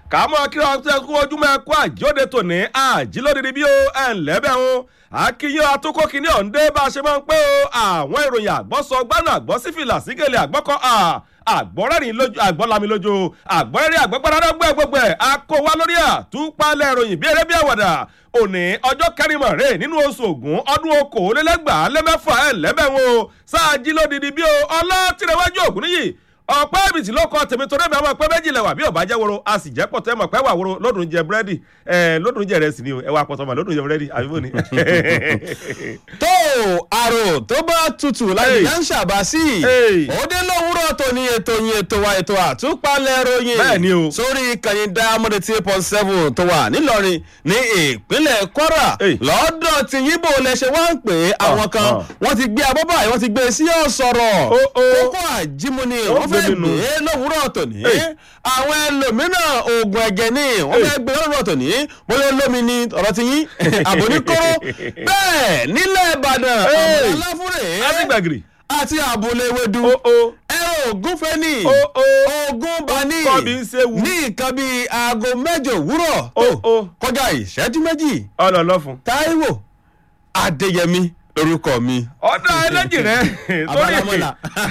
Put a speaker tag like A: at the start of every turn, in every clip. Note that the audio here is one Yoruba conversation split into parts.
A: kàmọ́ kí wọ́n tẹ́ kú ojúmọ́ ẹ̀kú àjíòde tòní àjílódìdí bí ó ẹ̀ ń lẹ́bẹ̀ o akínyìn atókò kìíní ọ̀ǹdẹ́ bá a ṣe máa ń pé o àwọn ìròyìn àgbọ̀sọ gbánà àgbọ̀ sífìlà sígèlè àgbọ̀kọ́ àgbọ̀rẹ́rìn lójú àgbọ̀lami lójú àgbọ̀rẹ́rìn àgbọ̀gbọ̀rẹ́rẹ́ gbẹ́ gbogbo ẹ̀ akówá lórí àtúpalẹ̀ ìròyìn bí eré bí àwàdà òní ọjọ́ kẹrìnmọ̀ rẹ̀ nínú oṣù ògún ọdún okòólélẹ́gbàá lẹ́mẹ́fà ẹ̀ lẹ́bẹ̀wọ̀n sáà jí lódìdí bí o ọlọ́tìrẹwájú ògún níyì ọ̀pẹ́ ìbìtì ló kọ tèmi torí mi àwọn ọ̀pẹ́ méjì lẹ̀wà bí ọ̀bá jẹ́ woro a sì jẹ́ pọ̀ tẹ́ mọ̀ pẹ́ wà woro lódùn jẹ búrẹ́dì ẹ̀ lódùn jẹ rẹ̀ sì ni o ẹ wà pọ̀ tọ́mọ̀ lódùn jẹ búrẹ́dì àbíbò ni.
B: tó àrò tó bá tutù láti yá ń ṣàbá sí i òde lówùúrọ̀ tó ní ètò yín ètò wa ètò àtúpalẹ̀ ròyìn
A: Bẹ́ẹ̀ ni o.
B: sórí ìkànnì diamond three point seven tó wà nílọrin ní ìpínlẹ̀ kwara
A: Hey.
B: lọ́dọ̀ tí yíbo lẹ́sẹ̀ wá ń pè é àwọn kan
A: ah.
B: wọ́n ti gbé abọ́ báyìí wọ́n ti gbé sí ọ̀sọ̀rọ̀
A: Ó, ó.
B: kókó àjímúni
A: Ó
B: wọ́n fẹ́
A: gbé mi nù.
B: gbé lówùúrọ̀ tòní
A: Hey.
B: àwọn ẹlòmíràn oògùn ẹ̀jẹ̀ ni wọ́n
A: Hey.
B: fẹ́ gbé lówùúrọ̀ tòní bóyá olómi ni ọ̀rọ̀ ti yín àbóníkóró bẹ́ẹ̀ nílẹ̀ ìbàdàn
A: Hey.
B: àwọn aláfúrẹ́
A: láti gbàgìrì.
B: àti àbúlé ewédú
A: ó ó
B: ẹ̀rọ ògùn fẹ́ni
A: ó ó
B: ogun bani
A: kọ́ bí ń ṣe wù.
B: ní nǹkan bíi aago mẹ́jọ òwúrọ̀
A: ó ó
B: kọjá ìṣẹ́jú méjì
A: ọlọ́lọ́fun.
B: táíwò adéyẹmí lorúkọ mi.
A: ọ̀dà ẹlẹ́jì rẹ̀
B: Abálámọ́lá.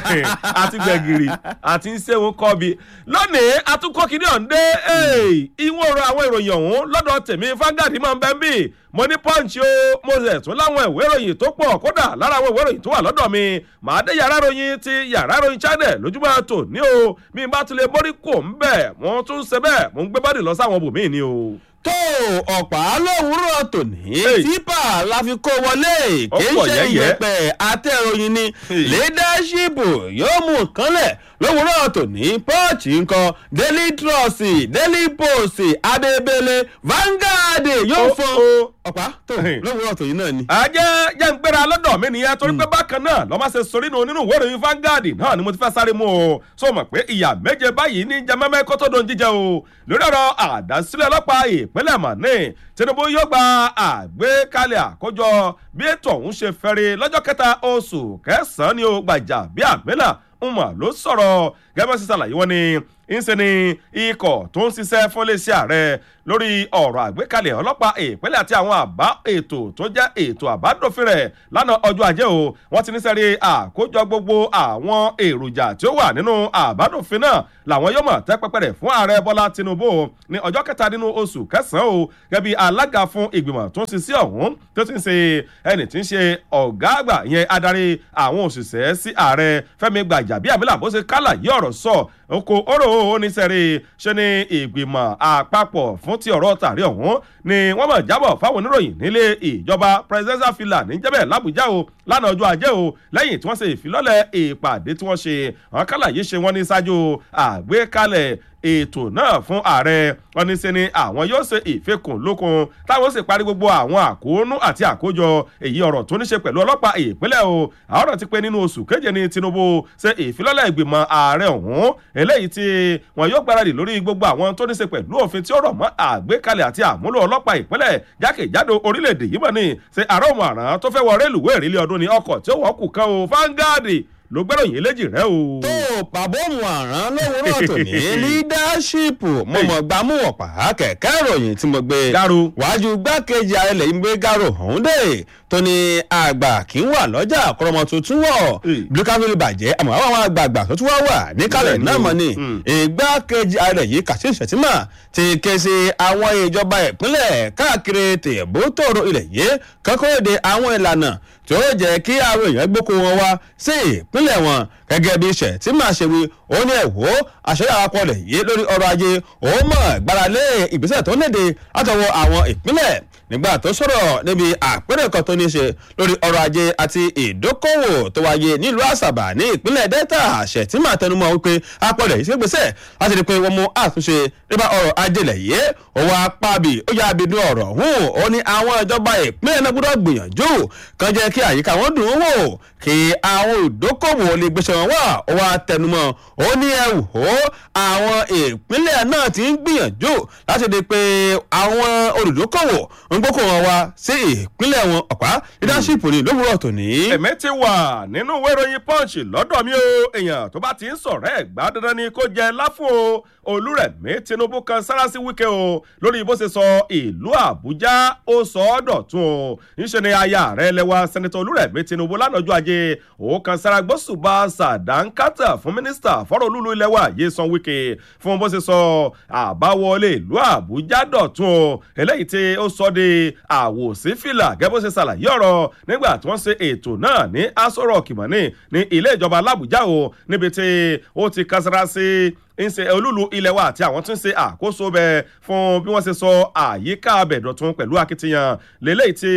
A: àti gbẹ̀gìrì àti ṣéwó kọ́bi lónìí atukọ̀ kìíní ọ̀ǹdẹ́ ìwọ̀n ọ̀rọ̀ àwọn ìròyìn ọ̀hún lọ́dọ̀ tèmi fangadi máa ń bẹ́ ń bì mo ní punch o mo rẹ̀ tún láwọn ìwé ìròyìn tó pọ̀ kódà lára àwọn ìwé ìròyìn tó wà lọ́dọ̀ mi màá dé yàrá ìròyìn ti yàrá ìròyìn channel lójúmọ́ tò ní o mi bá tún lè mórí kò ń bẹ̀ mo tún ṣe bẹ́ẹ̀ mo ń gbé bọ́dì lọ sáwọn bòmíì ni o.
B: tó ọ̀pá lówùúrọ̀ tòní
A: Hey.
B: típà la fi kó wọlé
A: Ó
B: kì í
A: pọ̀
B: ṣe
A: yẹ́yẹ́.
B: ìyẹ̀pẹ̀ àtẹ̀ròyìn ni
A: Hey.
B: leadership yóò mú kánlẹ̀ lówùúrọ̀ tòní punch nǹkan daily trust daily post abebele vanguard yóò
A: Ó,
B: fọ́n
A: ó.
B: ọ̀pá tó
A: Hey.
B: lówùúrọ̀ tòní náà ni.
A: àjẹ́ jẹ́ ń gbéra lọ́dọ̀ mi nìyẹn torí pé bákan náà lọ́ máa ṣe sórí nù nínú ìwé ìròyìn Vanguard náà ni mo ti fẹ́ sáré mú o so mọ̀ pé ìyá méje báyìí ní jẹmẹ́mẹ́ kó tó don jíjẹ o lórí ọ̀rọ̀ àdásílẹ̀ ọlọ́pàá ìpínlẹ̀ mọ̀nì Tinubu yóò gba àgbékalẹ̀ àkójọ bí ètò ọ̀hún ṣe fẹ́rẹ̀ lọ́jọ́ kẹta oṣù kẹsàn-án ni ó gbàjà bí àmìlà ń mọ̀ ló sọ̀rọ̀ gẹ́gẹ́ bá ṣe ṣàlàyé wọn ni ńṣe ni ikọ̀ tó ń ṣiṣẹ́ fún iléeṣẹ́ ààrẹ lórí ọ̀rọ̀ àgbékalẹ̀ ọlọ́pàá ìpínlẹ̀ àti àwọn àbá ètò tó jẹ́ ètò àbádòfin rẹ̀ lánàá ọjọ́ ajé o wọ́n ti ní sẹ́rí àkójọ gbogbo àwọn èròjà tí ó wà nínú àbádòfin náà làwọn yóò mọ̀ tẹ́ pẹpẹ rẹ̀ fún ààrẹ bọ́lá tinubu ní ọjọ́ kẹta nínú oṣù kẹsàn-án o gẹ́gẹ́ bí alága fún ìgbìmọ̀ tó ń ṣiṣẹ́ ọ̀hún tó ti ń ṣe ẹni tí ń ṣe ọ̀gá àgbà ìyẹn adarí àwọn òṣìṣẹ́ sí ààrẹ fẹ́mi gbàjàbíàmílà bó ṣe kálà yí ọ̀rọ̀ sọ oko oro oníṣẹ́rí ṣe ni ìgbìmọ̀ àpapọ̀ fún ti ọ̀rọ̀ tàrí ọ̀hún ni wọ́n mọ̀ jábọ̀ fáwọn oníròyìn nílé ìjọba presidential villa níjẹ́bẹ̀ làbújá o lánàá ọjọ́ ajé o lẹ́yìn tí wọ́n ṣe ìfilọ́lẹ̀ ìpàdé tí wọ́n ṣe àwọn kálà yìí ṣe wọ́n ní ṣáájú àgbékalẹ̀ ètò náà fún ààrẹ wọn ní ṣe ni àwọn yóò ṣe ìfekùn lókun táwọn sì parí gbogbo àwọn àkóónú àti àkójọ èyí ọ̀rọ̀ tó ní ṣe pẹ̀lú ọlọ́pàá ìpínlẹ̀ o àwọn ọ̀rọ̀ ti pé nínú oṣù keje ní Tinubu ṣe ìfilọ́lẹ̀ ìgbìmọ̀ ààrẹ ọ̀hún eléyìí tí wọn yóò gbáradì lórí gbogbo àwọn tó ní ṣe pẹ̀lú òfin tí ó rọ̀ mọ́ àgbékalẹ̀ àti àmúlò ọlọ́pàá ìpínlẹ̀ jákèjádò orílẹ̀-èdè yìí mọ̀ ní ṣe àárọ̀ ọmọ àrán tó fẹ́ wọ rélùwé ìrìlẹ̀ ọdún ní ọkọ̀ tí ó wọ́ kù kan o Vanguard ló gbẹ́ròyìn eléjì rẹ o.
B: tó pàbómù àrán lówùúrọ̀ tòní leadership mo mọ̀ gbámú ọ̀pá kẹ̀kẹ́ ìròyìn tí mo gbé
A: Garo.
B: wájú gbákejì ààrẹ lẹ́yìn gbé garo ọ̀hún dé tó ní àgbà kì í wà lọ́jà kọ́rọ́mọ tuntun wọ̀
A: Hey.
B: blukaville bàjẹ́ àmọ́ àwọn àgbààgbà tó tún wá wà níkàlẹ̀
A: Bẹ́ẹ̀ ni
B: náà
A: o.
B: mọ̀ ni
A: Mm.
B: ìgbákejì ààrẹ yìí Kashim Shettima ti ké sí àwọn ìjọba ìpínlẹ̀ káàkiri tèbótòrò ilẹ̀ yìí kọ́kọ́ èdè àwọn ìlànà tí ó jẹ́ kí àwọn èèyàn gbóko wọn wá sí ìpínlẹ̀ wọn gẹ́gẹ́ bí Shettima ṣe wí ó ní ẹ̀wọ́ àṣẹyà àpọ̀lẹ̀ yìí lórí ọrọ̀ ajé ó mọ̀ gbáralé ìgbésẹ̀ tó léde látọwọ́ àwọn ìpínlẹ̀ nígbà tó sọ̀rọ̀ níbi àpérò kan tó ní ṣe lórí ọrọ̀ ajé àti ìdókòwò tó wáyé nílùú àṣàbà ní ìpínlẹ̀ delta Shettima tẹnumọ́ wípé apọ̀lẹ̀ yìí ṣe gbèsè láti rí i pé wọ́n mú àtúnṣe nípa ọrọ̀ ajé lẹ̀ yé òwò apábì ó yà abidun ọ̀rọ̀ hùn ó ní àwọn ìjọba ìpínlẹ̀ náà gbọ́dọ̀ gbìyànjú kan jẹ́ kí àyíká wọn dùn ún wò kí àwọn ìdókòwò lè gbèsè wọn wà ó wá tẹnumọ́ ó ní ẹ wò ó àwọn ìpínlẹ̀ náà ti ń gbìyànjú láti rí i pé àwọn olùdókòwò ń ń gbókò wọn wá sí ìpínlẹ̀ wọn ọ̀pá leadership ní lówùrọ̀ tòní.
A: èmi ti wà nínú ìwé ìròyìn punch lọ́dọ̀ mi o èèyàn tó bá ti ń sọ̀rọ̀ ẹ̀ gbá dandan ni kó jẹ láfún o olúrẹ̀mí tinubu kan sára sí wíkẹ́ o lórí bó ṣe sọ ìlú àbújá ó sọ ọ́ dọ̀tun o níṣẹ́ ni aya rẹ̀ lẹ́wà sẹ́nitọ́ olúrẹ̀mí tinubu lánàájú ajé òun kan sára gbósùbà sàdánkátà fún mínísítà fọ́rọ̀ olúlu ilẹ̀ wa yé san wíkẹ́ fún bó ṣe sọ àbáwọlé ìlú àbújá dọ̀tun o eléyìí tí ó sọ de àwòsí fìlà gẹ́gẹ́ bó ṣe ṣàlàyé ọ̀rọ̀ nígbà tí wọ́n ṣe ètò náà ní aso rock mọ́ni ní ilé ìjọba làbújá o níbi tí ó ti kására sí ń ṣe olúlu ilẹ̀ wa àti àwọn tí ń ṣe àkóso bẹ̀ fún bí wọ́n ṣe sọ àyíká abẹ̀dọ̀tun pẹ̀lú akitiyan lélẹ́yìí tí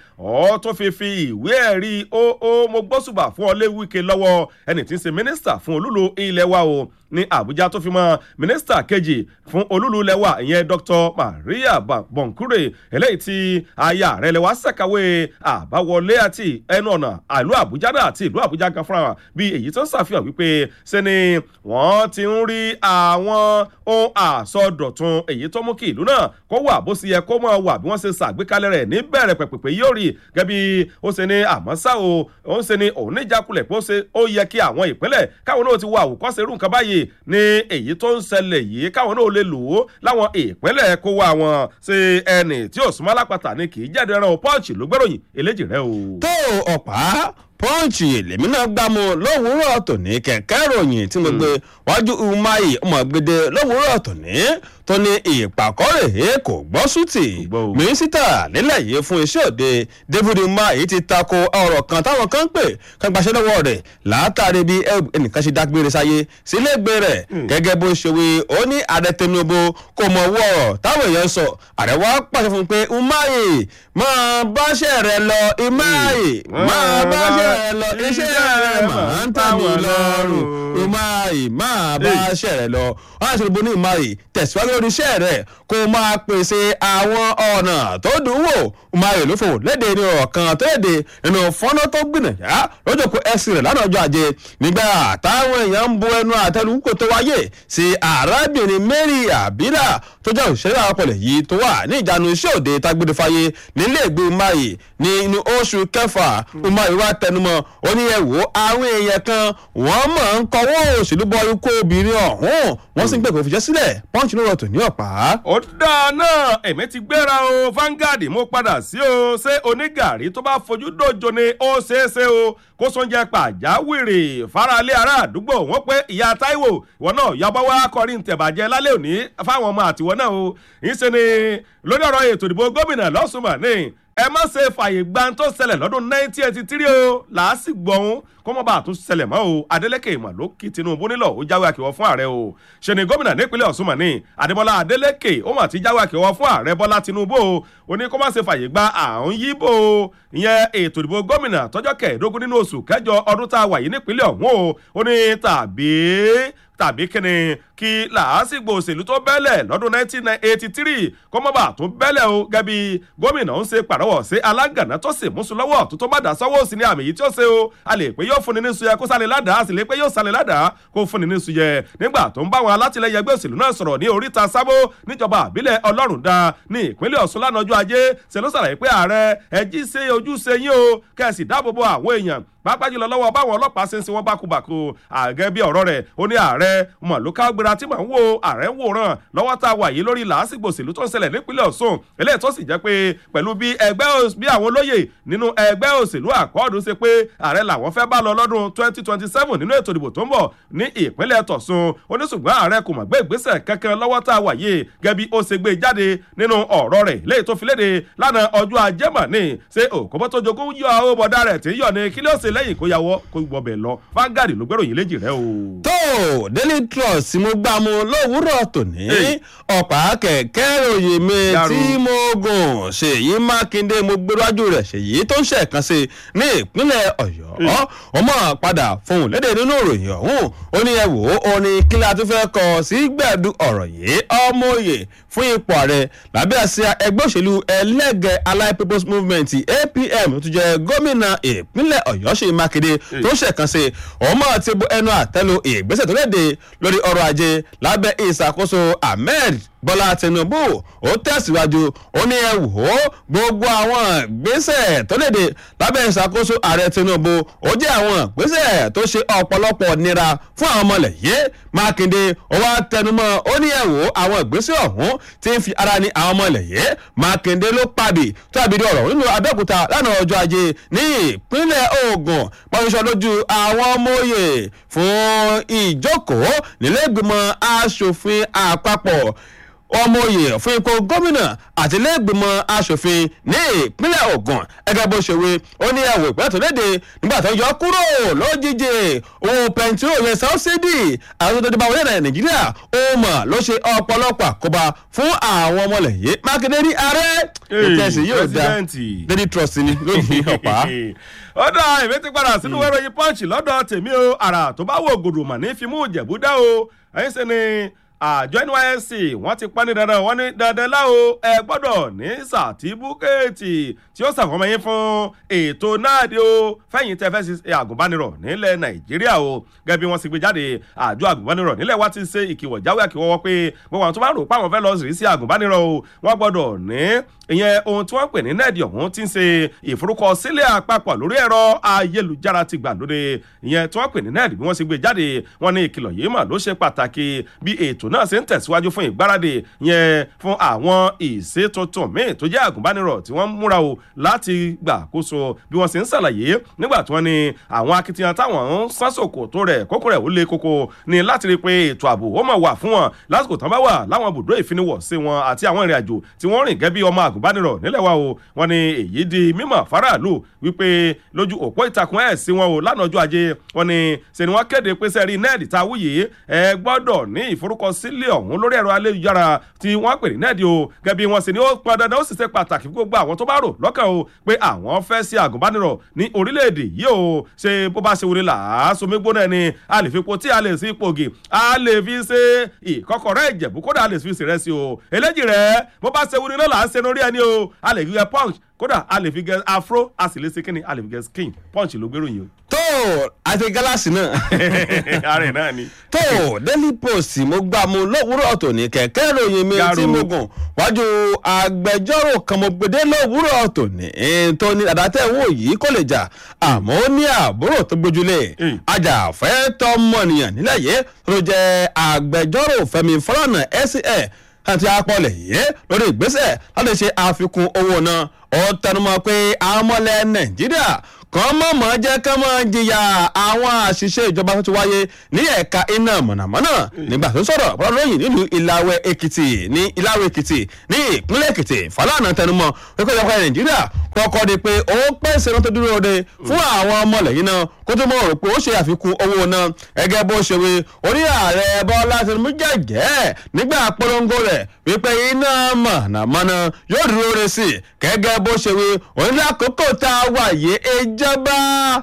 A: ọ́ tó fi fi ìwé ẹ̀rí ó ó mo gbósùbà fún ọ lé wíkẹ́ lọ́wọ́ ẹni tí ń ṣe mínísítà fún olúlu ilẹ̀ wa o ní àbújá tó fi mọ mínísítà kejì fún olúlu lẹwà ìyẹn dr maria bonkure eléyìí tí aya rẹ lẹwà ṣàkàwé àbáwọlé àti ẹnu ọ̀nà àlú àbújá náà àti ìlú àbújá gan fúnra bí èyí tó ń ṣàfihàn wípé ṣe ni wọ́n ti ń rí àwọn ohun àsọdọ̀tun èyí tó mú kí ìlú náà kó wà bó ṣe yẹ kó mọ̀ wà bí wọ́n ṣe ṣàgbékalẹ̀ rẹ̀ ní bẹ̀rẹ̀ pẹ̀pẹ̀pẹ̀ yóò rí gẹ́bí ó ṣe ní àmọ́ ṣá o ó ń ṣe ní òun níjàkulẹ̀ pé ó yẹ kí àwọn ìpínlẹ̀ káwọn náà ti wọ àwòkọ́ṣe irú nǹkan báyìí ní èyí tó ń ṣẹlẹ̀ yìí káwọn náà lè lò ó láwọn ìpínlẹ̀ kó wá wọn ṣe ẹnì tí ò súnmọ́ alápàtà ni kì í jáde ẹran o pọ́ǹchì ló gbẹ́ròyìn eléjì rẹ o.
B: tó ọ̀pá pọ́ǹchì lèmi náà gbá mu lówùúrọ̀ tòní kẹ̀kẹ́ ìròyìn tí mo gbé wájú umahi ọmọgbede lówùúrọ̀ tòní tó ní ìpàkọ́rẹ̀ kò gbọ́ sútì mínísítà nílẹ̀ yìí fún iṣẹ́ òde david umahi ti tako ọ̀rọ̀ kan táwọn kan ń pè kan gbaṣẹ́ lọ́wọ́ rẹ̀ látàrí bí ẹnìkan ṣe dágbére sáyé sílégbé rẹ̀ gẹ́gẹ́ bó ṣe wí ó ní ààrẹ tinubu kò mọ̀ owó ọ̀rọ̀ táwọn èèyàn sọ ààrẹ wa pàṣẹ fún un pé umahi máa báṣẹ́ rẹ̀ lọ umahi máa báṣẹ́ rẹ̀ lọ iṣẹ́ rẹ̀ máa ń tàbí lọ́rùn umahi máa báṣẹ́ rẹ̀ lọ wọ́n á ṣe gbogbo ní umahi tẹ̀síwájú lórí iṣẹ́ rẹ̀ kó máa pèsè àwọn ọ̀nà tó dùn wò umahi ló fò léde ní ọ̀rọ̀ kan tó léde nínú fọ́nà tó gbìnàyà lójókòó ẹ̀sìn rẹ̀ lánàá ọjọ́ ajé nígbà táwọn èèyàn ń bu ẹnu àtẹnu kò tó wáyé sí arábìnrin mary abila tó jẹ́ òṣèré àpọ̀lẹ̀ yìí tó wà ní ìjánu iṣẹ́ òde tágbére fáyé nílé ìgbé umahi ní inú oṣù kẹfà umahi wá tẹnumọ́ ó ní ẹ wò àwọn èèyàn kan wọ́n mọ̀ ń kọ́wọ́ òṣèlú bọ ikú obìnrin ọ̀hún wọ́n sì ń pèpè òfìjẹ́ sílẹ̀ pọ́ǹchì ló rọ̀ tò ní ọ̀pá.
A: ó dáa náà èmi ti gbéra o Vanguard mo padà sí o ṣé onígàrí tó bá fojú dòjò ni ó ṣeé ṣe o kó sóúnjẹ pàjáwìrì faralé ará àdúgbò wọn pé ìyá Táíwò ìwọ náà yọbọ wá kọrin tẹ̀bàjẹ́ lálẹ́ òní fáwọn ọmọ àtiwọ́ náà o ìṣe ni lórí ọ̀rọ̀ ètò ìdìbò gómìnà lọ́sùnmọ̀ ní ẹ má ṣe fààyè gba tó ṣẹlẹ̀ lọ́dún 1983 o làásìgbò ọ̀hún kó mọ́ bá a tún ṣẹlẹ̀ mọ́ o Adeleke ìmọ̀ ló kí Tinubu nílò ó jáwé àkèwọ́ fún ààrẹ o ṣe ni gómìnà nípínlẹ̀ Ọ̀ṣun mọ̀ ní Adébọ́lá Adeleke ó mà ti jáwé àkèwọ́ fún ààrẹ Bọ́lá Tinubu o ó ní kó má ṣe fààyè gba àrùn yíbò o ìyẹn ètò ìdìbò gómìnà tọjọ́ kẹẹ̀ẹ́dógún nínú oṣù kẹjọ ọdún tá a wà yìí nípínlẹ̀ ọ̀hún o ó ní tàbí tàbí kíni kí làásìgbò òṣèlú tó bẹ́lẹ̀ lọ́dún 1983 kó mọ́ bá tún bẹ́lẹ̀ o gẹ́bí gómìnà ń ṣe pàrọwọ̀ sí alágànná tó sì múṣu lọ́wọ́ tó tó bá dà sọ́wọ́ òsì ní àmì yìí tí ó ṣe o a lè pé yóò fúnni ní suyẹ kó sálẹ̀ ládàá a sì lè pé yóò sálẹ̀ ládàá kó fúnni ní suyẹ nígbà tó ń bá àwọn alátìlẹyìn ẹgbẹ́ òṣèlú náà sọ̀rọ̀ ní oríta sábó níjọba àbílẹ̀ ọlọ́run dá ní ìpínlẹ̀ ọ̀ṣun lánàá ọjọ́ ajé ṣe ló ṣàlàyé pé ààrẹ ẹjí ṣe ojúṣe yín o kẹ́sì dáàbò bo àwọn èèyàn pàápàá jùlọ lọ́wọ́ báwọn ọlọ́pàá ṣe ń sin wọn bákubàku àgẹ́ bí ọ̀rọ̀ rẹ̀ ó ní ààrẹ mọ̀ ló ká gbéra tí màá ń wo ààrẹ ń wòran lọ́wọ́ tá a wà yìí lórí làásìgbò òṣèlú tó ń ṣẹlẹ̀ nípínlẹ̀ Ọ̀ṣun eléyìí tó sì jẹ́ pé pẹ̀lú bí ẹgbẹ́ bí àwọn olóyè nínú ẹgbẹ́ òṣèlú àkọọ́dù ṣe pé ààrẹ làwọn fẹ́ bá lọ lọ́dún 2027 nínú ètò ìdìbò tó ń bọ̀ ní ìpínlẹ̀ tọ̀sùn oníṣùgbọ́n ààrẹ kò mọ̀ gbé ìgbésẹ̀ kankan lọ́wọ́ tá a wà yìí gẹ́bí ó ṣe gbé jáde nínú ọ̀rọ̀ rẹ̀ léyìí tó fi léde lánàá ọjọ́ ajé mọ̀ ní ṣé òkòbó tó jogún yọ àwọn bọ̀dá rẹ̀ tí yọ̀ ní kí ló ṣe lẹ́yìn kó yàwọ́ kó gbọ́bẹ̀ lọ Vanguard ló gbẹ́ròyìn léjì rẹ o.
B: tó Daily Trust mo gbà mu lówùúrọ̀ tòní ọ̀pá kẹ̀kẹ́ ròyìn mi tí mo gùn ṣèyí mákindé mo gbéwájú rẹ̀ ṣèyí tó ń ṣẹ̀kan sí ní ìpínlẹ̀ ọ̀yọ́ ọmọ padà fohùn lédè nínú ìròyìn ọ̀hún ó ní ẹ wò ó ní kí la tún fẹ́ kọ sí gbẹ̀dú ọ̀rọ̀ yìí ọmọ òye fún ipò ààrẹ lábẹ́ àsíá ẹgbẹ́ òṣèlú ẹlẹ́gẹ̀ allied people's movement apm tó jẹ́ gómìnà ìpínlẹ̀ ọ̀yọ́ ṣèyí mákindé tó ń ṣẹ̀kan sí ọmọ ti bu ẹnu àtẹ́lu ìgbésẹ̀ tó léde lórí ọrọ̀ ajé lábẹ́ ìṣàkóso ahmed bọ́lá tinubu ó tẹ̀síwájú ó ní ẹ wò ó gbogbo àwọn ìgbésẹ̀ tó léde lábẹ́ ìṣàkóso ààrẹ tinubu ó jẹ́ àwọn ìgbésẹ̀ tó ṣe ọ̀pọ̀lọpọ̀ nira fún àwọn ọmọlẹ̀ yìí mákindé ó wá tẹnumọ́ ó ní ẹ wò ó àwọn ìgbésẹ̀ ọ̀hún ti ń fi ara ní àwọn ọmọlẹ̀ yìí mákindé ló pàbí tó àbídí ọ̀rọ̀ nínú abẹ́òkúta lánàá ọjọ́ ajé ní ìpínlẹ̀ ogun pàṣẹ lójú àwọn ọmọ òye fún ìjókòó nílé ìgbìmọ̀ asòfin àpapọ̀ ọmọoyè fún ipò gómìnà àti iléègbìmọ̀ asòfin ní ìpínlẹ̀ ogun ẹgẹ́ bó ṣe wí ó ní ẹ̀wò ìpínlẹ̀ tó léde nígbà tó yọ kúrò lójijì owó pẹntiró yẹn sọ́ọ́sídì àwọn tó dìbò orílẹ̀ nàìjíríà ó mọ̀ ló ṣe ọ̀pọ̀lọpọ̀ àkóbá fún àwọn ọmọlẹ̀yẹ mákindé ní ààrẹ ìtẹ̀sí yóò dá lady trust ni lónìí ọ̀pá.
A: ó dá èmi ti padà sínú wẹ́rọ yìí pọ́ǹchì lọ́dọ̀ tèmi o àrà tó bá wò gòdò mà ní fimú ìjẹ̀bú dá o ẹ̀yin sẹ́ni àjọ nysc wọ́n ti pa ní dandan wọ́n ní dandan láwo ẹ gbọ́dọ̀ ní sàtíbúkẹ́ẹ̀tì tí ó ṣàfọmọ yín fún ètò náà di o fẹ̀yìn tẹ́ fẹ́ ṣe àgùnbánirọ̀ nílẹ̀ nàìjíríà o gẹ́gẹ́ bí wọ́n ti gbé jáde àjọ àgùnbánirọ̀ nílẹ̀ wa ti ṣe ìkìwọ̀ jáwé àkìwọ́wọ́ pé gbogbo àwọn tó bá rò pé àwọn fẹ́ lọ sí àgùnbánirọ̀ o wọ́n gbọ́dọ̀ ní ìyẹn ohun tí wọ́n pè ní nẹ́ẹ̀dì ọ̀hún ti ń ṣe ìforúkọsílẹ̀ àpapọ̀ lórí ẹ̀rọ ayélujára ti gbàlódé ìyẹn tí wọ́n pè ní nẹ́ẹ̀dì bí wọ́n ṣe gbé jáde wọ́n ní ìkìlọ̀ yìí mà ló ṣe pàtàkì bí ètò náà ṣe ń tẹ̀síwájú fún ìgbáradì yẹn fún àwọn ìṣe tuntun míì tó jẹ́ àgùnbánirọ̀ tí wọ́n múra o láti gbàkóso bí wọ́n ṣe ń ṣàlàyé nígbà tí wọ́n ní àwọn akitiyan táwọn ń sánsòkò tó rẹ̀ kókó rẹ̀ ó lé koko ní láti rí i pé ètò ààbò ó mọ̀ wà fún wọn lásìkò tán bá wà láwọn ibùdó ìfiniwọ̀ sí wọn àti àwọn ìrìn àjò tí wọ́n rìn gẹ́gẹ́ bí ọmọ àgùnbánirọ̀ nílẹ̀ wa o wọ́n ní èyí di mímọ̀ faraàlú wípé lójú òpó ìtàkùn ẹ̀ sí wọn o lánàá ọjọ́ ajé wọ́n ní ṣe ni wọ́n kéde pé sẹ́ẹ̀rì nẹ́ẹ̀dì tá a wúyè ẹ gbọ́dọ̀ ní ìforúkọsílẹ̀ ọ̀hún lórí ẹ̀rọ ayélujára tí wọ́n pè ní nẹ́ẹ̀dì o gẹ́gẹ́ bí wọ́n sì ní ó pọn dandan ó sì ṣe pàtàkì fún gbogbo àwọn tó bá rò lọ́kàn o pé àwọn fẹ́ sí àgùnbánirọ̀ ní orílẹ̀-èdè yìí o ṣe bó bá ṣe wọlé làásùnmí gbóná ni a lè fi po tí a lè sí ipògì a lè fi ṣe ìkọkọrẹ́ ìjẹ̀bú kódà a lè fi ṣèrẹsì o eléjì rẹ̀ bó bá ṣe wọlé náà là á ṣe lórí ẹni o a lè gbé punch kódà a lè fi gẹ afro a sì lè ṣe kíni a lè fi gẹ skin punch ló gbèrò yìí o.
B: tó àti gálàsì náà.
A: ààrẹ náà ni.
B: tó daily post mo gbà mu lówùúrọ̀ tòní kẹ̀kẹ́ ìròyìn mi tí mo gùn wájú agbẹjọ́rò kan mo gbèdé lówùúrọ̀ tòní tó ní àdàtẹ̀ wò yìí kò lè jà àmọ́ ó ní àbúrò tó gbójúlé ajàfẹ́tọ̀ mọ̀nìyàn nílẹ̀ yìí tó jẹ́ agbẹjọ́rò fẹ́mi fọlọ́nà SCA àti apọ̀lẹ̀ yìí lórí ìgbésẹ̀ láti ṣe àfikún owó náà ó tẹnumọ́ pé àwọn ọmọlẹ̀ nàìjíríà kan mọ̀mọ́ jẹ́ kán mọ́ jìyà àwọn àṣìṣe ìjọba tó ti wáyé ní ẹ̀ka iná mọ̀nàmọ́ná nígbà tó sọ̀rọ̀ ọlọ́yìn nílùú ìlàwẹ̀ èkìtì ní ìlàwẹ̀ èkìtì ní ìpínlẹ̀ èkìtì fàlànà tẹnumọ́ wípé ìjọba nàìjíríà kọ́kọ́ di pé ó pèsè náà tó dúró de fún àwọn ọmọlẹ́yìn náà kó tó mọ̀ rò pé ó ṣe àfikún owó náà gẹ́gẹ́ bó ṣe wí orí ààrẹ bọ́lá tinubu jẹ́jẹ́ nígbà polongo rẹ̀ wípé iná mọ̀nàmọ́ná yóò dúró re sí gẹ́gẹ́ bó ṣe wí onílé àkókò tá a wà yé ìjọba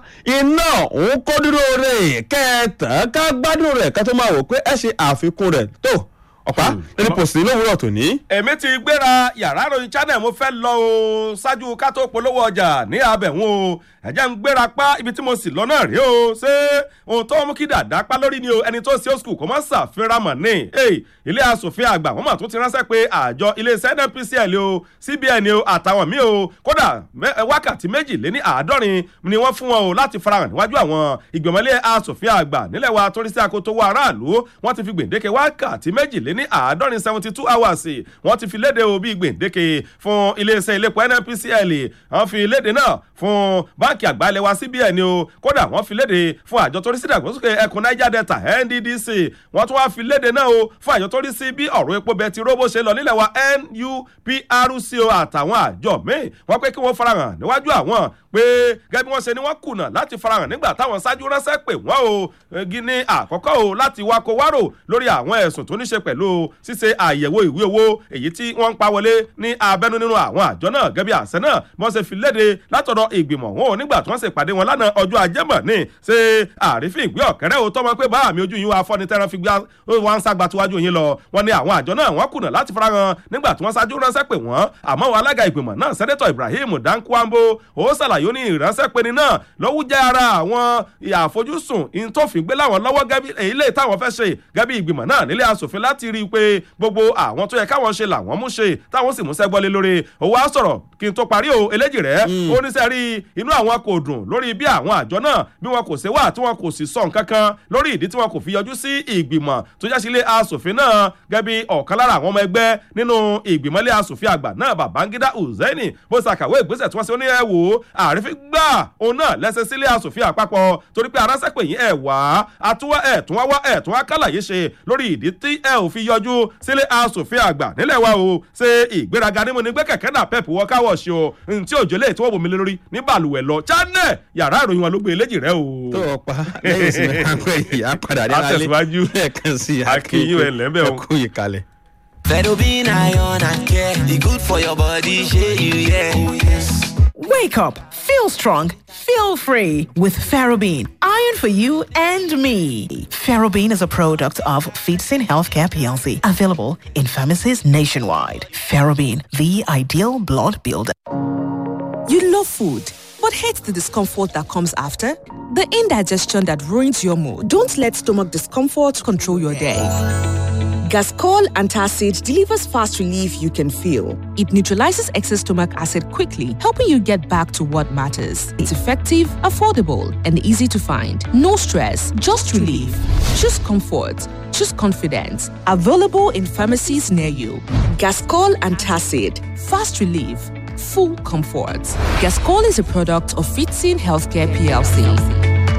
B: iná òun kó dúró rẹ̀ kẹtàn ká gbádùn rẹ̀ ká tó máa wò pé ẹ ṣe àfikún rẹ̀ tó ọ̀pá lórí pòsì lówùúrọ̀ tòní.
A: èmi ti gbéra yàrá ìròyìn channel mo fẹ́ lọ o ṣáájú ká tó polówó ọjà ní abẹ̀wọ̀n o ẹ̀jẹ̀ ń gbéra pa ibi tí mo sì lọ náà rí o ṣé ohun tó mú kí dàda pa lórí ni o ẹni tó ṣe ó skul kò mọ́ ṣàfihàn mọ̀ ní ilé asòfin àgbà wọ́n mà tún ti ránṣẹ́ pé àjọ iléeṣẹ́ NNPCL o CBN o àtàwọn míì o kódà wákàtí méjì lé ní àádọ́rin ni wọ́n fún wọn o láti farahàn níwájú àwọn ìgbìmọ̀lé asòfin àgbà nílẹ̀ wa torí sí akoto wa aráàlú wọ́n ti fi gbèǹdéke wákàtí méjì lé ní àádọ́rin seventy two hours wọ́n ti fi léde o bí gbèǹdéke fún iléeṣẹ́ iléepo NNPCL wọ́n fi léde náà fún báńkì àgbà ilẹ̀ wa CBN o kódà wọ́n fi léde fún àjọ tó rí sí ìdàgbàsókè ẹkùn Niger Delta NDDC wọ́n tún wá fi léde náà o fún àjọ tó rí sí bí ọ̀rọ̀ epo bẹtiró bó ṣe lọ nílẹ̀ wa NUPRC o àtàwọn àjọ míì wọ́n pé kí wọ́n farahàn níwájú àwọn pé gẹ́gẹ́ bí wọ́n ṣe ni wọ́n kùnà láti farahàn nígbà táwọn ṣáájú ránṣẹ́ pè wọ́n o gíní àkọ́kọ́ o láti wákò wárò lórí àwọn ẹ̀sùn tó ní ṣe pẹ̀lú ṣíṣe àyẹ̀wò ìwé owó èyí tí wọ́n ń pa wọlé ní abẹ́nú nínú àwọn àjọ náà gẹ́gẹ́ bí àṣẹ náà wọ́n ṣe fi léde látọ̀dọ̀ ìgbìmọ̀ wọn ò nígbà tí wọ́n ṣe pàdé wọn lánàá ọjọ́ ajé mọ̀ ní ṣe àrífín ìgbé ọ̀kẹ́rẹ́ o tọ́mọ pé báàmì ojú yín wá fọ́ni tẹ́ran fi gbá wọn ságbá tíwájú yín lọ wọ́n ní àwọn àjọ náà wọ́n kùnà láti farahàn nígbà tí wọ́n ṣáájú ránṣẹ́ pè wọ́n àmọ́ wọn alága ìgbìmọ̀ náà sẹ́nẹ́tọ̀ Ibrahim Dankwambo ó ṣàlàyé ní ìránṣẹ́ pé ni náà lọ́wọ́ jẹ́ ara àwọn àfojúsùn ìtòfin gbé láwọn lọ́wọ́ gẹ́bí èyí lè táwọn fẹ́ ṣe gẹ́bí ìgbìmọ̀ náà nílé asòfin láti rí rí i pé gbogbo àwọn tó yẹ káwọn ṣe làwọn mú ṣe táwọn sì mú sẹ́gbọ́lé lórí òwò á sọ̀rọ̀ kí n tó parí o eléjì rẹ̀ ó ní sẹ́rí inú àwọn kò dùn lórí bí àwọn àjọ náà bí wọn kò ṣe wà tí wọn kò sì sọ nǹkan kan lórí ìdí tí wọn kò fi yọjú sí ìgbìmọ̀ tó já sílé asòfin náà gẹ́gẹ́ bí ọ̀kan lára àwọn ọmọ ẹgbẹ́ nínú ìgbìmọ̀lé asòfin àgbà náà babangida hussaini bó ṣàkàwé ìgbésẹ̀ tí wọ́n ṣe ó ní ẹ wò ó àrífín gbà òun náà lẹ́sẹ̀ sílé asòfin àpapọ̀ torí pé aránṣẹ́ pè yín ẹ̀ wá àtúwá ẹ̀ tún wá wá ẹ̀ tún wá kálàyé ṣe lórí ìdí tí ẹ ò fi yọjú sílé asòfin àgbà nílẹ̀ wa o ṣe ìgbéraga nímú ni gbé kẹ̀kẹ́ náà pep wọ káwọ̀ ṣe o ntí òjò lè tí wọ́n bomi lé lórí ní balùwẹ̀ lọ channel yàrá ìròyìn wọn ló gbé eléjì rẹ o.
B: tó o pa lẹ́yìn ìsinmi ráńpẹ́ yìí á padà dé lálẹ́
A: Àtẹ̀síwájú.
B: lẹ́ẹ̀kan sí i
A: Akínyìn ẹ̀ lẹ́bẹ̀ o.
B: ẹ kú ìkàlẹ̀.
C: Fedobin iron and care. E good for your body, shey you yeah. Oh, yes.
D: Wake up, feel strong, feel free with Ferrobin. Iron for you and me. Ferrobin is a product of Feedsin Healthcare PLC, available in pharmacies nationwide. Ferrobin, the ideal blood builder.
E: You love food, but hate the discomfort that comes after? The indigestion that ruins your mood. Don't let stomach discomfort control your day. Gascol Antacid delivers fast relief you can feel. It neutralizes excess stomach acid quickly, helping you get back to what matters. It's effective, affordable, and easy to find. No stress, just relief. Choose comfort. Choose confidence. Available in pharmacies near you. Gascol Antacid. Fast relief. Full comfort. Gascol is a product of Fitzin Healthcare PLC.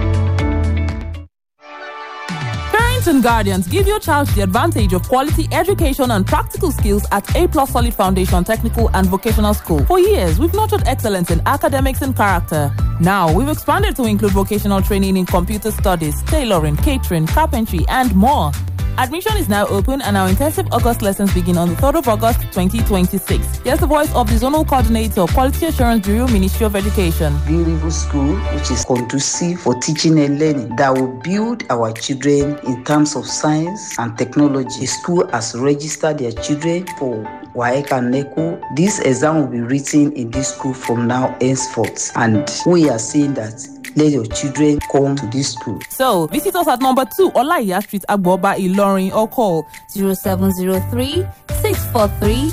F: Parents and guardians give your child the advantage of quality education and practical skills at A Plus Solid Foundation Technical and Vocational School. For years, we've nurtured excellence in academics and character. Now, we've expanded to include vocational training in computer studies, tailoring, catering, carpentry, and more. Admission is now open and our intensive August lessons begin on the 3rd of August 2026. Here's the voice of the Zonal Coordinator, Quality Assurance Bureau, Ministry of Education.
G: beautiful school which is conducive for teaching and learning that will build our children in terms of science and technology. The school has registered their children for WAEC and NECO. This exam will be written in this school from now henceforth. And we are saying that let your children come to this school.
F: So, visit us at number 2 Olaiya Street, Agboba, Ilorin, or call
H: 0703 643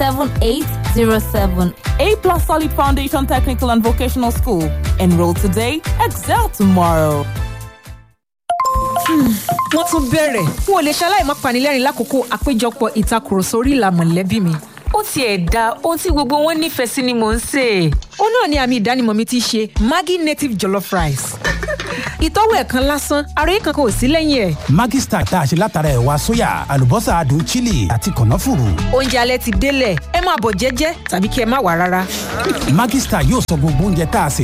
H: 7807.
F: A Plus Solid Foundation Technical and Vocational School. Enroll today, excel tomorrow.
I: wọ́n tún bẹ̀rẹ̀ n ò lè ṣaláì má panilẹ́rìn lákòókò àpéjọpọ̀ ìtakùrọ̀sọ orí ìlà mọ̀lẹ́bí mi.
J: ó tiẹ̀ da ohun tí gbogbo wọn nífẹ̀ẹ́ sí ni mò ń sè é.
I: ó náà ni àmì ìdánimọ̀ mi ti ṣe maggi native jollof rice. ìtọ́wò ẹ̀kan lásán ara yìí kankan ò sí lẹ́yìn ẹ̀.
K: Maggi Star tá a ṣe látara ẹ̀wà sóyà àlùbọ́sà adùn chili àti kànáfùrù.
I: oúnjẹ alẹ́ ti délẹ̀ ẹ máa bọ̀ jẹ́jẹ́ tàbí kí ẹ má wà rárá.
K: Maggi Star yóò sọ gbogbo oúnjẹ tá a sè